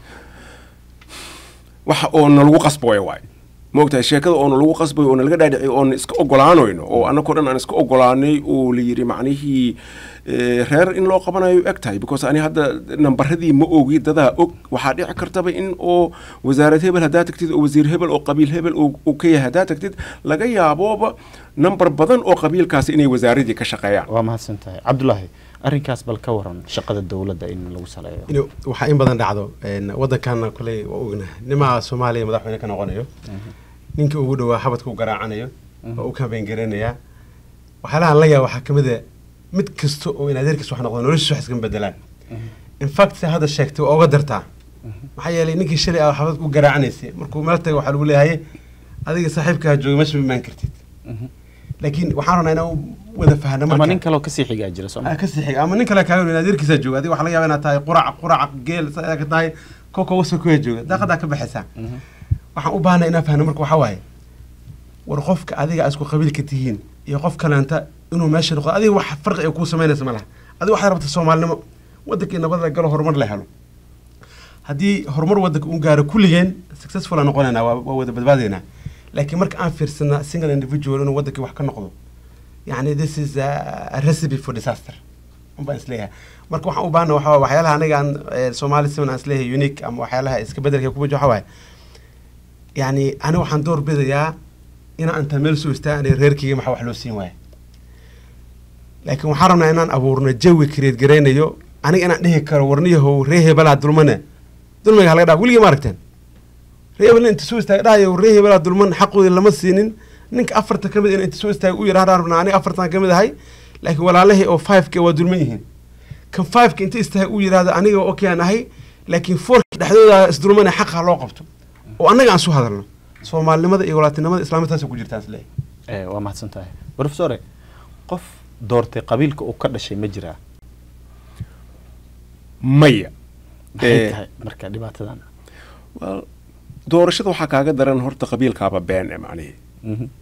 waxa oo nalagu qasboya waay maogtahay sheekada oo nalagu qasbayo oo nalaga dhaadhiciy oon iska ogolaanayno oo annagoo dhan aan iska ogolaanay oo la yidhi macnihii eh, reer in loo qabanayo eg tahay because ani hadda nambaradii ma ogi dadaa og waxaa dhici kartaba in oo wasaarad hebel haddaa tagtid oo wasiir hebel oo qabiil hebel uu uu ka yahay haddaa tagtid laga yaabooba nambar badan oo qabiilkaasi inay wasaaradii ka shaqeeyaan waa mahadsan tahay cabdulaahi arrinkaas bal ka waran shaqada dowladda in lagu saleeyo inuu waxaa in badan dhacdo een, waddankaana kuley waa ognahay nimaa soomaaliya madaxweyne ka noqonayo ninkii ugu dhawaa xabadka u garaacanayo oo u kambeyn garanayaa waxyaalahan la yaaba waxaa ka mid a mid kasta oo in adeerkiis wax noqdo noloshiisa wax iskama bedelaan in fact se hadda sheegtay waa uga dartaa maxaa yeelay ninkii shalay ah xabadka u garaacanaysay markuu meel taga waxaa lagu leeyahay adiga saaxiibkaa jooga meesha ma imaan kartid laakiin waxaan rabnaa inaan u wada fahno ama marka nin kaleoo kasii xigaa jira soo ma ka sixig ama nin kale kaaga weyn adeerkiisa jooga adiga waxaa laga yaaba inaad tahay qurac qurac geel saa ka tahay koko wasa kuya jooga daaqadaa ka baxaysaa waxaan u baahnay inaan fahno marka waxaa waaye war qofka adiga aad isku qabiilka tihiin iyo qof kaleenta inuu meesha noqdo adiga wax farqi ay kuu samaynaysa ma laha adiga waxaad rabta soomaalinimo waddankii nabada galo horumar la helo haddii horumar waddanka uu gaaro kulligeen successful aan noqonaynaa waa waa wada badbaadaynaa laakiin marka aan fiirsana single individual inuu waddankii wax ka noqdo yani this is a, a recipe for disaster unbaan isleeyahay marka waxaan u baahna waxaa waxyaalaha aniga aan eh, soomaali siman aan isleeyahay unique ama waxyaalaha iska bedelka ku wajo waxaa waaye yani aniga waxaan door bidayaa inaan intaan meel soo istaagan reerkeyga maxaa wax loo siin waaya laakiin waxaan rabnaa inaan abuurno jawi create garaynayo aniga inaan dhihi karo warniyahow ree hebelaa dulmane dulmiga halaga dhaa weligii ma aragteen ree hebel inta soo istaaga dhahayo ree hebelaa dulman xaqoodi lama siinin ninka afarta ka mid in inta soo istaaga u yidhahda rabnaa aniga afartan ka mid ahay laakiin walaalahii oo five-ka waa dulman yihiin kan five-ka inta istaaga u yidhahda aniga okay aan ahay laakiin fourka dhexdooda isdulmane xaqa loo qabto oo annaga aan soo hadalno soomaalinimada iyo walaatinimada islaamitaasa ku jirtaan isleeyahay Eh, waa mahadsan tahay profesore qof doortay qabiilka uu ka dhashay ma jiraa maya maxay Eh, tahay marka dhibaatadan well, doorashada waxaa kaaga daran horta qabiilkaaba been e macnihi Mhm.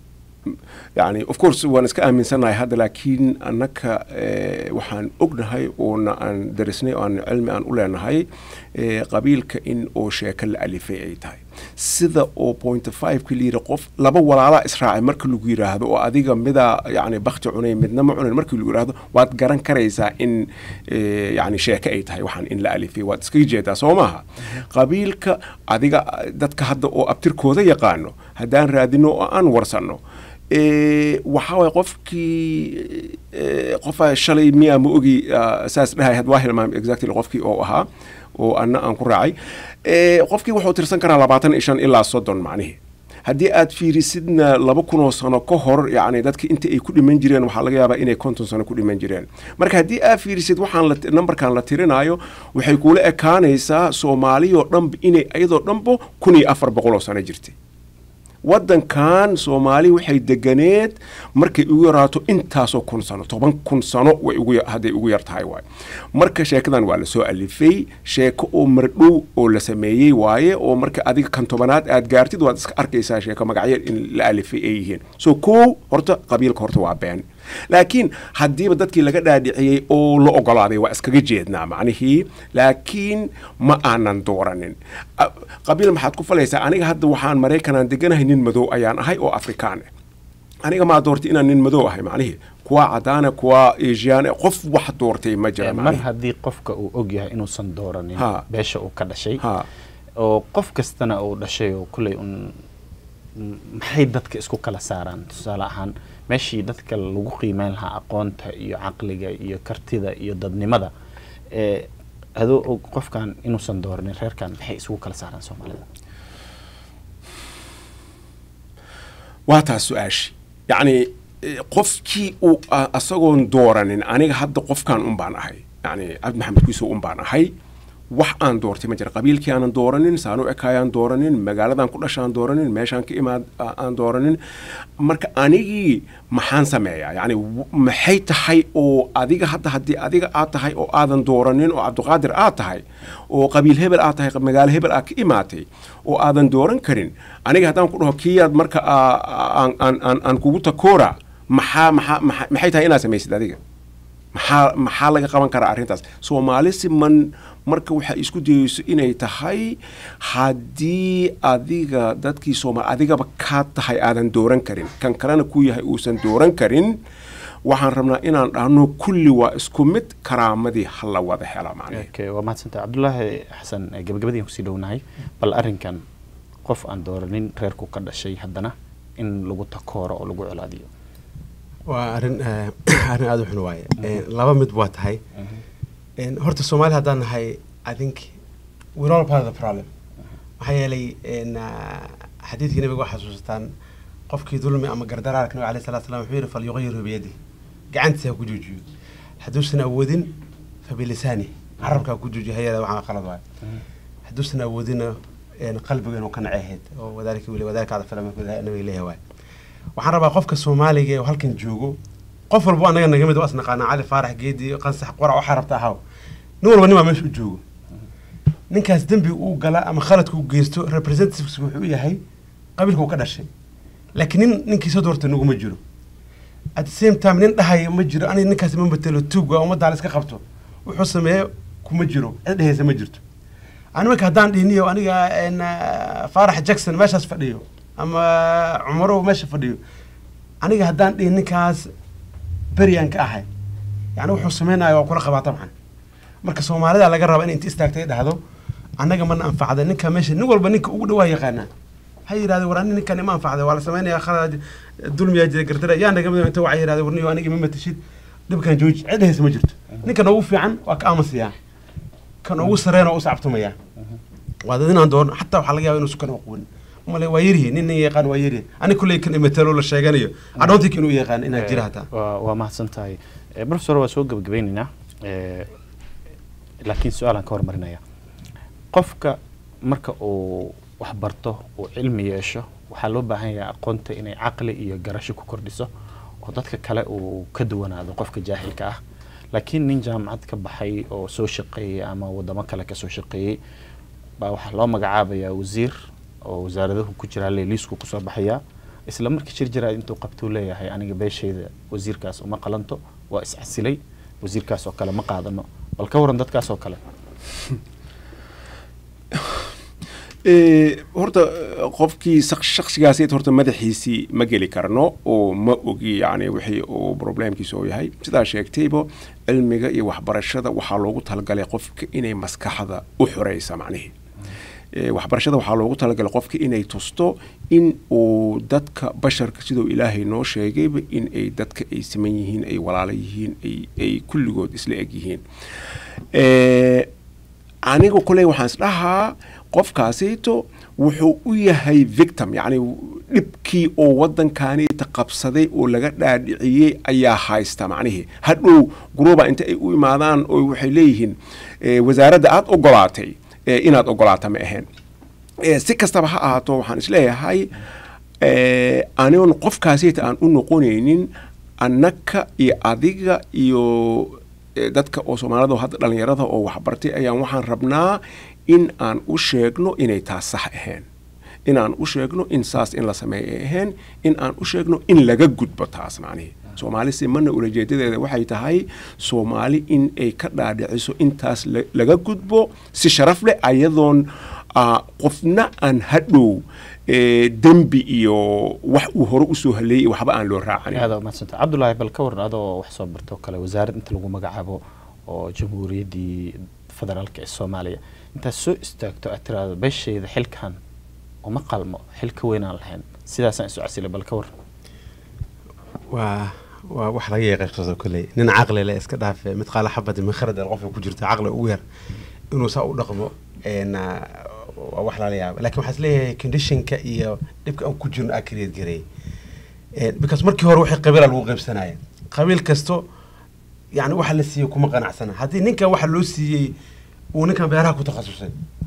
yani of course waan iska aaminsannahay hadda laakiin annaka eh, waxaan ognahay oona aan darisnay oo aan cilmi aan u leenahay eh, qabiilka in oo sheeko la alifay ay tahay sida oo point five ka layidhi qof laba walaalaa israacay marka lagu yidhaahdo oo adiga mida yani bakti cunay midna ma cunin markii lagu yidhaahdo waad garan karaysaa in eh, yani sheeko ay tahay waxaan in la alifay waad iskaga jeedaa soo maaha qabiilka adiga dadka hadda oo abtirkooda yaqaano haddaan raadino oo aan warsanno Eh, waxaa waay qofkii eh, qofa shalay miyaa ma ogi ah, saas dhahay had waa hilmaam exactly qofkii oo ahaa oo anna aan ku raacay Eh, qofkii wuxuu tirsan karaa labaatan iyo shan ilaa soddon macnihi haddii aad fiirisidna laba kun oo sano ka hor yani dadka inta ay ku dhiman jireen waxaa laga yaabaa inay konton sano ku dhiman jireen marka haddii aad fiirisid waxaan la numberkan la tirinayo waxay kula ekaanaysaa soomaaliyoo dhanba inay iyadoo dhanba kun iyo afar boqol oo sano jirtay waddankan soomaali waxay deganeed markay ugu yaraato intaasoo kun sano toban kun sano way ugu ya- hadday ugu yar tahay waaye marka sheekadan waa lasoo alifay sheeko oo mardhow oo la sameeyey waaye oo marka adiga kan tobanaad aad gaartid waad iska arkaysaa sheeko magacyo in la alifay ay yihiin so kow horta qabiilka horta waa been laakiin haddiiba dadkii laga dhaadhiciyey oo la ogolaaday waa iskaga jeednaa macnihii laakiin ma aanan dooranin A- qabiil maxaad ku falaysaa aniga hadda waxaan maraykanaan deganahay nin madow ayaan ahay oo afrikaan ah aniga maa doortay inaan nin madow ahay macnihii kuwa cadaana kuwa asian qof wax doortay ma jira mar macnihi haddii qofka uu og yahay inuusan dooranin Ha. beesha uu ka dhashay ha oo qof kastana uu dhashay oo kulley un m- maxay dadka isku kala saaraan tusaale ahaan meeshii dadka lagu qiimeyn lahaa aqoonta iyo caqliga iyo kartida iyo dadnimada ee adoo og qofkan inuusan dooranin reerkan maxay isugu kala saaraan soomaalida waa taas su-aashi yacni eh, qofkii uu a- asagoon dooranin aniga hadda qofkan un baan ahay yacni cabdi maxamed kuiso un baan ahay wax aan doortay ma jira qabiilkii aanan dooranin saanu ekaayaan dooranin magaaladan ku dhashaan dooranin meeshaan ka imaad a- aan dooranin marka anigii maxaan sameeyaa yacni w- maxay tahay oo adiga hadda haddii adiga aad tahay oo aadan dooranin oo cabdiqaadir aad tahay oo qabiil hebel aad tahay magaalo hebel aad ka imaatay oo aadan dooran karin aniga haddaan ku dhaho kiyaad marka aa- aan aan aan aan kugu takoora maxaa maxaa maxaa- maxay tahay inaad samaysid adiga maxaa maxaa laga qaban karaa arrintaas soomaali siman marka waxay isku dayeyso inay tahay haddii adiga dadkii soomaali adigaba kaa tahay aadan dooran karin kan kalena ku yahay uusan dooran karin waxaan rabnaa inaan dhahno kulli waa isku mid karaamadii ha la wada hela macnaheed okay waa mahadsantahay cabdulaahi xasan eh, gabagabadiin kusii dhownahay bal arrinkan qof aan dooranin reerku ka dhashay haddana in lagu takooro oo lagu colaadiyo waa arrin eh, arrin aada u xun waaye Eh, laba mid waa tahay En, horta soomaali haddaan nahay i think we're all part of the problem maxaa yeelay en, ah, xadiidkii nabiga waxaa xasuusataan qofkii dulmi ama gardaraarka nabiga alayhi salatu salam wuxuu yidhi falyuqayiru biyadi gacantiisa ha ku joojiyo hadduusan awoodin fabilisaani carabka ha ku joojiyo hayada waxaa qalad waaye hadduusan awoodina en, qalbiga inuu ka nacay ahayd oo wadaalika wili wadaalika cada filama nabiga leeyahay waaye waxaan rabaa qofka soomaaliga ee halkan joogo qof walbo anaga naga mid waa isnaqaanaa cali faarax geedi qansax qorac waxaa rabta ahaw nin walba nimaa meesha u joogo ninkaas dembi uu gala ama khaladka uu geysto representatives wuxuu u yahay qabiilka uu ka dhashay laakiin nin ninkiisa doorta naguma jiro at the same time nin dhahaya ma jiro aniga ninkaas ma matelo tuug waa ummadda la iska qabto wuxuu sameeye kuma jiro cid dhehaysa ma jirto animaka haddaan dhihniyo aniga en, ah, faarax jackson meeshaas fadhiyo ama cumarow meesha fadhiyo aniga haddaan dhihin ninkaas beryaan ka ahay yani wuxuu sameynaya waa kula qabaa tabcan marka soomaalida laga raba in inta istaagtay dhahdo annaga mana anfacda ninka meesha nin walba ninka ugu dhawaa yaqaanaa ha yidhahde war ani ninkan ima anfacda waa la sameynaya khalad dulmiyaa jira gardara yaa naga mid inta waxay yidhahde warniyo aniga ima matashid dhibkan jooji cid dhehaysa ma jirto ninkan ugu fiican waa ka aamusiyaa kan ugu sareena waa u sacabtumayaa waa dad inaan doono xataa waxaa laga yaaba inuu sukan aqoon male waa yaryihi nin nin yaqaan waa yaryihi ani kulley kan imatalo la sheeganayo i don't think inuu yaqaan inaa jira hataa waa waa mahadsan tahay Eh, professor waa soo gebagabeynaynaa Eh, laakiin su-aalaan ka hormarinaya qofka marka uu wax barto uu cilmi yeesho waxaa loo baahan yahay aqoonta inay caqli iyo garasho ku kordhiso oo dadka kale uu ka duwanaado qofka jaahilka ah laakiin nin jaamacad ka baxay oo soo shaqeeyey ama wadamo kale kasoo shaqeeyey baa waxaa loo magacaabayaa wasiir oo wasaaradahu ku jira leeliisku kusoo baxaya isla markii shir jiraad intuu qabtuu leeyahay aniga beeshayda wasiirkaas uma qalanto waa iscasilay wasiirkaas oo kale ma qaadano bal ka waran dadkaas oo kale Eh, horta eh, qofkii shaq- shakhsigaasi horta madaxiisii ma geli karno oo ma ogi yani wixii uu problemkiisa oo yahay sidaa sheegtayba cilmiga iyo waxbarashada waxaa loogu talagalay qofka inay maskaxda u xoreysa macnihi Eh, waxbarashada waxaa loogu talagalay qofka inay tusto in uu dadka basharka siduu ilaahay noo sheegayba in ay dadka ay siman yihiin ay walaalo yihiin ay- ay kulligood isla eg yihiin Eh, aniga kuley waxaan isdhahaa qofkaasito wuxuu u yahay victim yacni dhibkii oo waddankaaniita qabsaday oo laga dhaadhiciyey ayaa haysta macnihii hadhow guruuba inta ay u imaadaan oo waxay leeyihiin eh, wasaaradda aada ogolaatay eh, inaad ogolaata ma ahayn Eh, si kastaba ha ahaato waxaan isleeyahay eh, anigon qofkaasita aan u noqonaynin annaka iyo adiga iyo eh, dadka oo soomaalida oo hadda dhallinyarada oo waxbartay ayaan waxaan rabnaa in aan u sheegno inay taas sax ahayn in aan u sheegno in saas in la sameeyo ay ahayn in aan u sheegno in laga gudbo taas macnihi soomaali simana ulajeedadeeda waxay tahay soomaali in ay ka dhaadhiciso intaas la- laga gudbo si sharaf leh ayadoon ah, qofna aan hadhow eh, dembi iyo wax uu hore usoo haleeyay waxba aan loo raacanin aada umadsanta cabdullaahi bal ka waran adoo wax soo bartoo kale wasaarad inta lagu magacaabo oo jamhuuriyaddii federaalka ee soomaaliya intaad soo istaagto aad tiraahdo beeshayda xilkan uma qalmo xil ka weynaan lahayn sidaasaan isu casilay bal ka waran waa waa wax laga yaqeeqsado kolley nin caqli leh iska dhaafe mid qaala xabadi min kharad qofka ku jirta caqli ugu yar inuu saa u dhaqmo een, ah, waa wax lala yaaba lakin waxaa isleeyahay conditionka iyo dhibka aan ku jirno aa create gareey Een, because markii hore wixii qabiila lagu qaybsanaya qabiil kasto yani waxa la siiyey kuma qanacsana haddii ninkan waxa loo siiyey uu ninkan beeraha ku takhasusay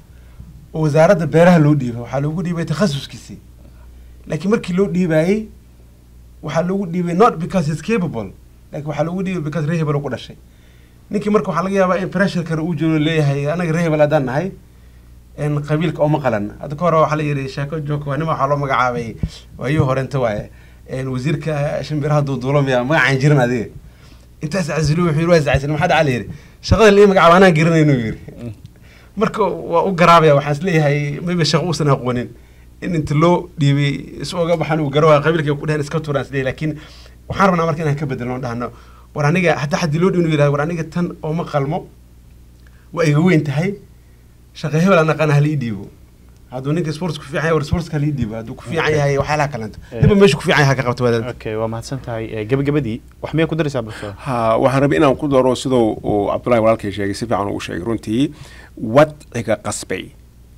oo wasaaradda beeraha loo dhiibay waxaa loogu dhiibay takhasuskiisii laakiin markii loo dhiibayey waxaa loogu dhiibay not because he's capable laakiin waxaa loogu dhiibay because rehebel ku dhashay ninkii marka waxaa laga yaabaa in pressurekana uu jiro leeyahay anaga rehebel haddaan nahay in qabiilka oma qalan hadda ka hore waxaa la yidhi sheeko joog waa nima waxaa loo magacaabay waayuu horenta waaye een wasiirka shimbiraha duuduulo miya magacaan jirin adiga intaas casilo wuxuu yidhi waa iscasil maxaa dhaca la yidhi shaqada lii magacaaba anaan garanayno yidhi marka waa u garaabaya waxaan isleeyahay maybe shaqo uusan aqoonin in inta loo dhiibay is oga baxan uu garo qabiilka ku dhehen iska turaan isleeyahay laakiin waxaan rabnaa marka inaan ka bedelno dhahno war aniga hataa haddii loo dhiibno yidhahdo war aniga tan oo ma qalmo waa iga weyn tahay shaqa hebel aan aqaan hala ii dhiibo hadduu ninka sports ku fiican yahay war sportska hala ii dhiibo hadduu ku fiican yahay waxyaalaha kalento niba meeshu ku fiican yahay ha ka qabto wadaad okay waa mahadsan tahay Eh, gebagabadii wax miyaa ku daraysaa professor ha waxaan rabay inaan ku daro siduu uu cabdullahi walaalkay sheegay si fiican uu sheegay runtii wadciga qasbay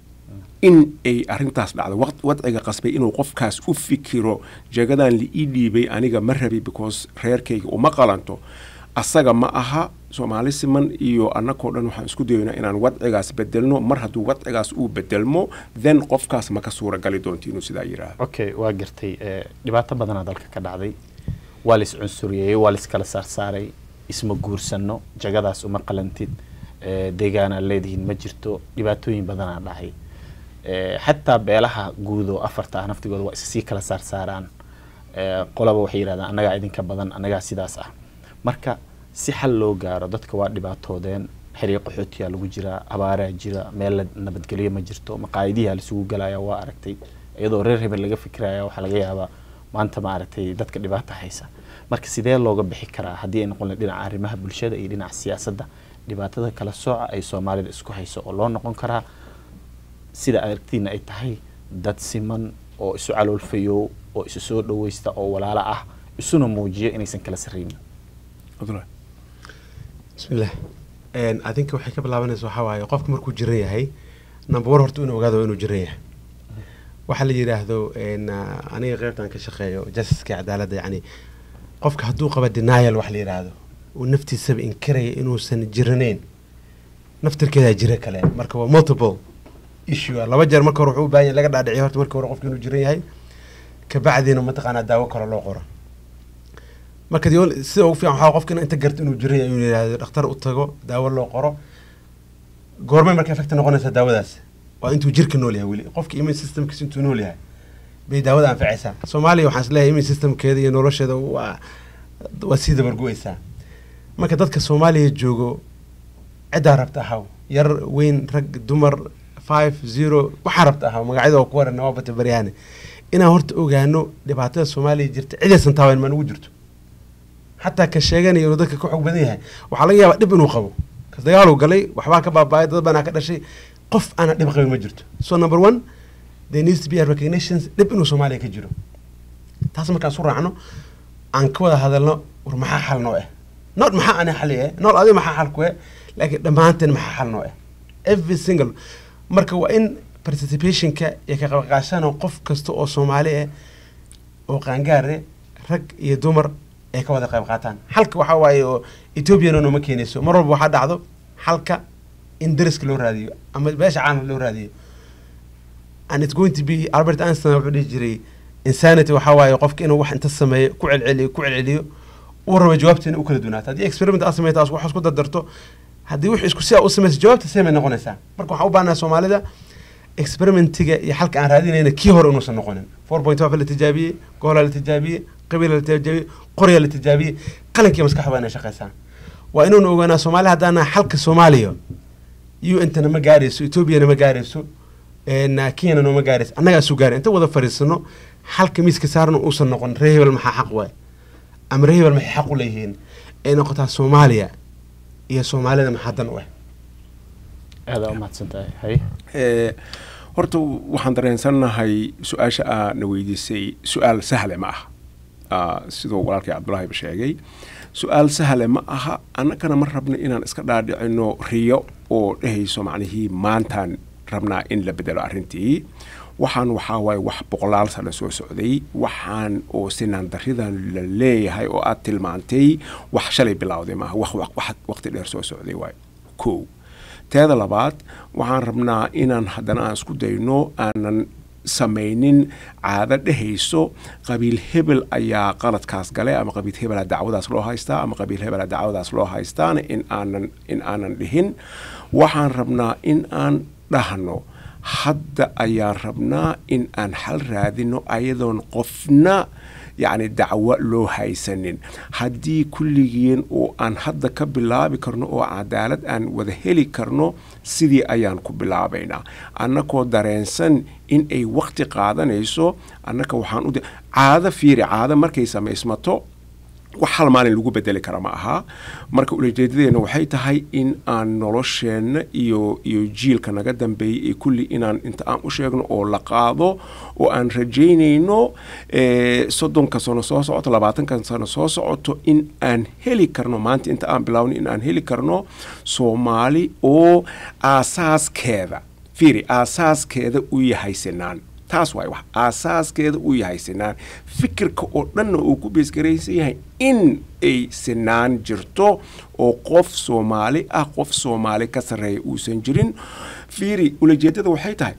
in ay arrintaas dhacdo waq- wadciga qasbay inuu qofkaas u fikiro jagadan la ii dhiibay aniga ma rabi because reerkayga uma qalanto asaga ma aha soomaali siman iyo annagoo dhan waxaan isku dayoynaa inaan wadcigaas bedelno mar hadduu wadcigaas uu bedelmo then qofkaas ma ka suuragali doonto inuu sidaa yidhaahdo okay waa gartay Eh, dhibaato badanaa dalka ka dhacday waa la is cunsuriyey waa la iskala saarsaaray isma guursano jagadaas uma qalantid Eh, deegaanaad leedihiin ma jirto dhibaatooyin badanaa dhacay Eh, xataa beelaha guud oo afarta ah naftigooda waa isasii kala saarsaaraan Eh, qolaba waxay yidhahdaan annagaa idinka badan annagaa sidaas ah marka si xal loo gaaro dadka waa dhibaatoodeen xiriiq qaxootiyaa lagu jiraa abaaraa jira meel la nabadgelyo ma jirto maqaayadihi laisugu galaya waa aragtay iyadoo reer hebel laga fikiraya waxaa laga yaabaa maanta ma aragtay dadka dhibaata haysa marka sidee looga bixi karaa haddii ay noqon lahayd dhinaca arrimaha bulshada iyo dhinaca siyaasadda dhibaatada kala sooca ay soomaalida isku hayso oo loo noqon karaa sida aragtiina ay tahay dad siman oo isu caloolfayo oo isu soo dhaweysta oo walaalo ah isuna muujiyo inaysan kala sarreynin cabdullahi bismillah Een, adinka waxay ka bilaabanaysa waxaa waaye qofka markuu jiran yahay number one horta inuu ogaado inuu jiran yahay waxaa la yidhaahdo een, ah, aniga qeybtan ka shaqeeyo justiska cadaaladda yacni qofka hadduu qaba denial wax la yidhaahdo uu naftiisaba inkaraya inuusan jiranayn naftirkeedaa jira kale marka waa multiple issue ah. laba jeer marka hore wuxuu u baahan yahay laga dhaadhiciyo horta marka hore qofka inuu jiran yahay kabacdiina mataqaanaa daawo kale loo qoro marka the only- sida ugu fiican waxaa qofka in inta garto inuu jiran yahay inuu yidhaahdo dhakhtar u tago daawo loo qoro goormay marka effect noqonaysa daawadaas waa intuu jirka nool yahay weli qofka immune systemkiisa intuu nool yahay bay daawada anfacaysaa soomaaliya waxaan isleeyahay immune systemkeeda iyo nolosheeda waa waa sii dabargu-aysaa marka dadka soomaaliya joogo ciddaa rabta ahaw yar weyn rag dumar five zero waxaa rabta ahaw magacyada oo ku waran waa bata baryaane inaan horta ogaano dhibaatada soomaaliya jirta cidaysan taaban maan ugu jirto xataa ka sheeganayo inuu dadka ka xog badan yahay waxaa laga yaabaa dhib inuu qabo kas dagaaluu galay waxbaa ka baaba'ay dad banaa ka dhashay qof aanan dhib qabin ma jirto so number one there needs to be a recognitions dhib inuu soomaaliya ka jiro taas markaan isu raacno aan ka wada hadalno war maxaa xal noo eh not maxaa ani xali eh not adiga maxaa xal ku eh laakiin dhammaanteen maxaa xal noo eh every single marka waa in participationka iyo ka qaybqaashana qof kasta oo soomaali ah oo qaangaare rag iyo dumar ay ka wada qayb qaataan xalka waxaa waaye oo ethoobiana nooma keenayso mar walba waxaa dhacdo xalka in dariska loo raadiyo ama beesha caalamka loo raadiyo and it's going to be albert einstein wuxuu dhihi jiray insanity waxaa waaye qofka inuu wax inta sameeyo ku celceliyo ku celceliyo uu rabo jawaabteena u kala duwanaato haddii experiment aad sameyta wax isku dardarto haddii wix isku sidaa u samaysa jawaabta seemay noqonaysaa marka waxaan u baahanahay soomaalida experimentiga iyo xalka aan raadinayna kii hore inuusan noqonin four point five la tijaabiyey goolaa la tijaabiyey qabiila la tijaabiyey qorya la tijaabiyey qalinkiiyo maskaxda waa inay shaqaysaa waa inuuna ogaanaa soomaaliya haddaana xalka soomaaliya u intana ma gaarayso etoobiyana ma gaarayso kenyana nooma gaarayso annagaa isu gaara inta wada fariisano xalka miiska saarna uusan noqon ree hebel maxaa xaq waay ama ree hebel maxay xaq u leeyihiin ay noqotaa soomaaliya iyo soomaalida maxaa dan u ah aada umahadsan tahay hay horta waxaan dareensannahay su-aasha aa na weydiisay su-aal sahle ma aha siduu walaalkay cabdulaahiba sheegay su-aal sahle ma aha annagana ma rabno inaan iska dhaadhicino riyo oo dhehayso macnihii maantaan rabnaa in la bedelo arrintii waxaan waxaa waaye wax boqolaal sano soo socday waxaan oo sinaan daridan la leeyahay oo aad tilmaantay wax shalay bilowday maaha wax waqti dheer soo socday waay kow teeda labaad waxaan rabnaa inaan haddana aan isku dayno aanan samaynin caado dhehayso qabiil hebel ayaa qaladkaas galay ama qabiil hebela dacwadaas loo haystaa ama qabiil hebela dacwadaas loo haystaana in aanan in aanan dhihin waxaan rabnaa in aan dhahno hadda ayaan rabnaa in aan xal raadino ayadoon qofna yacni dacwo loo haysanin haddii kulligeen oo aan hadda ka bilaabi karno oo cadaalad aan wada heli karno sidii ayaan ku bilaabaynaa annakoo dareensan in ay waqti qaadanayso annaka waxaan u caado fiiri caado markay samaysmato wax hal maalin lagu bedeli kara ma aha marka ulajeedadeena waxay tahay in aan nolosheenna iyo iyo jiilka naga dambeeyay ee kulli inaan inta aan u sheegno oo la qaado oo aan rajaynayno soddonka sano soo socoto labaatanka sano soo socoto in aan heli karno maanta inta aan bilaawno in aan heli karno soomaali oo aasaaskeeda fiiri aasaaskeeda u yahay sinaan taas waay wax aasaaskeeda uu yahay sinaan fikirka oo dhanna uu ku beesgaraysan yahay in ay sinaan jirto oo qof soomaali ah qof soomaali ka sarreeya uusan jirin fiiri ulajeedada waxay tahay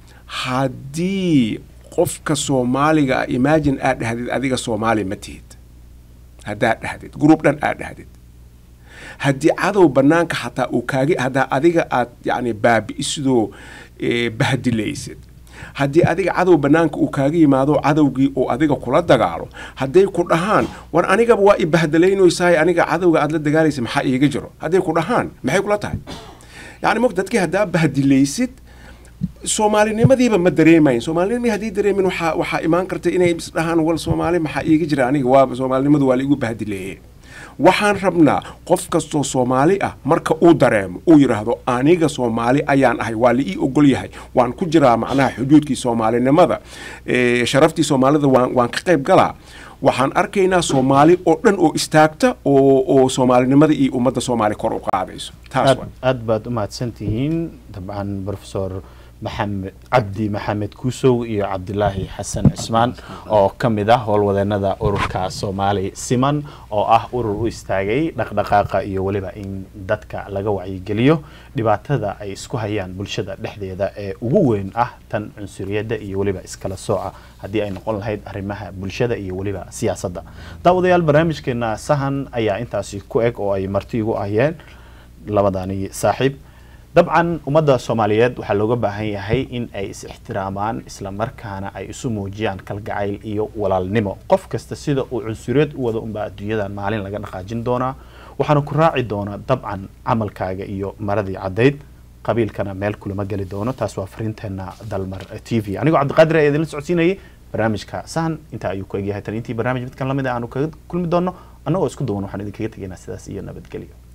haddii qofka soomaaliga ah imagine aad dhahdid adiga soomaali ma tihid haddaad dhahdid gruub dhan aad dhahdid haddii cadow banaanka xataa uu kaagi haddaa adiga aad yacni baabi'isidoo bahdilaysid haddii adiga cadow banaanka uu kaaga yimaado cadowgii oo adiga kula dagaalo hadday ku dhahaan war anigaba waa i bahdalaynaysaay aniga cadowga aad la dagaalaysa maxaa iiga jiro hadday ku dhahaan maxay kula tahay yacni mog dadkii haddaa bahdilaysid soomaalinimadiiba ma dareemayn soomaalinimadii haddii dareemin waxaa waxaa imaan karta inay isdhahaan wal soomaali maxaa iiga jira aniga waa soomaalinimadu waa laigu bahdileeye waxaan rabnaa qof kastoo soomaali ah marka uu dareemo uu yidhaahdo aniga soomaali ayaan ahay waa la ii ogol yahay waan ku jiraa macnaha xuduudkii soomaalinimada sharaftii soomaalida waan waan ka qayb galaa waxaan arkaynaa soomaali oo dhan oo istaagta oo oo soomaalinimada iyo ummadda soomaali kor u qaadayso taas aad aad baad u mahadsantihiin dabcan professor maxamed cabdi maxamed kuusow iyo cabdilaahi xasan cismaan oo ka mid ah howlwadeenada ururka soomaali siman oo ah urur u istaagay dhaqdhaqaaqa iyo weliba in dadka laga wacyigeliyo dhibaatada ay isku hayaan bulshada dhexdeeda ee ugu weyn ah tan cunsuriyadda iyo weliba iskala sooca haddii ay noqon lahayd arrimaha bulshada iyo weliba siyaasadda daawadayaal barnaamijkeena sahan ayaa intaasi ku eg oo ay marti igu ahayeen labadani saaxiib dabcan ummadda soomaaliyeed waxaa looga baahan yahay in ay is ixtiraamaan isla markaana ay isu muujiyaan kalgacayl iyo walaalnimo qof kasta sida uu cunsureed u wada unbaa adduunyadan maalin laga dhaqaajin doonaa waxaana ku raaci doonaa dabcan camalkaaga iyo maradii caddayd qabiilkana meel kulama geli doono taas waa fariinteena dalmar t v anigoo cabdiqaadir ayaa idinla socodsiinayay barnaamijka sahan intaa ayuu ku egyahay tan intii barnaamij midkan lamid a aanu kaga kulmi doono annagoo isku duwan waxaan idinkaga tegaynaa sidaas iyo nabadgelyo